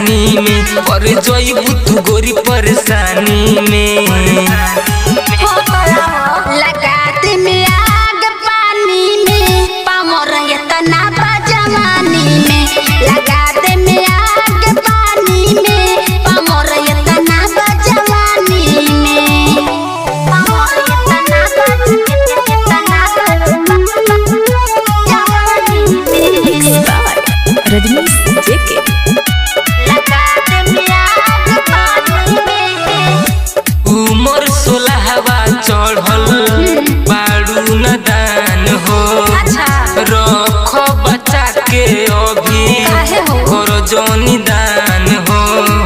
जवानी में पर जइबू तू गोरी परेशानी में लगाते में आग पानी में पामर इतना बा जवानी में लगाते में आग पानी में पामर इतना बा जवानी में पामर इतना बा इतना बा जवानी में रजनीश जेके लगाते में आग पानी में उमर सोलहवा चढ़ल बाड़ू नदान हो अच्छा। रख बच्चा के अभी काहे हो? कर जनी दान हो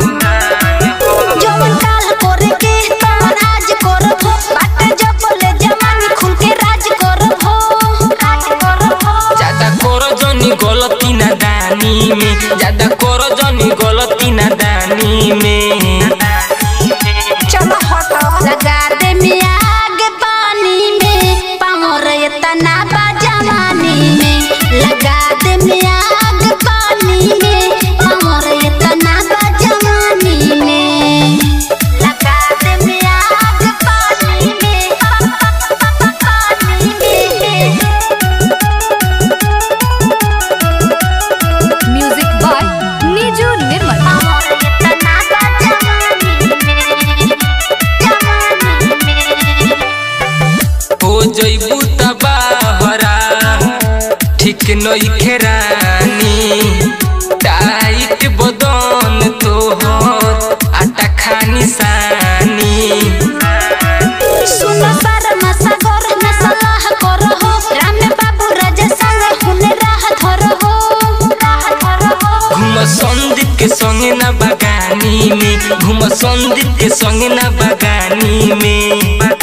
जवन काल करे के तमन आज करब हो बाटे जपले जवानी खुल के राज करब हो राज करब हो ज्यादा कर जनी गलती ना दानी में ज्यादा कर जनी गलती ना दानी में चलो हटो लगा दे में आग पानी में पामर इतना बा जवानी में लगा दे में आग पानी में पामर इतना बा जवानी में लगा दे में आग पानी में पानी में म्यूजिक बाय नीजू निर्मल पामर इतना बा जवानी में जवानी में हो जइबू तबाहरा ठीक नई खेरानी टाइट बदन तोहर आटा खानी सानी सुनो शर्मा सागर में सलाह करो हो राम बाबू राजा संग हुने राह धरो हो राह धरो हो घुम संदीप के संगे ना बगानी में घुम संदीप के संगे ना बगानी में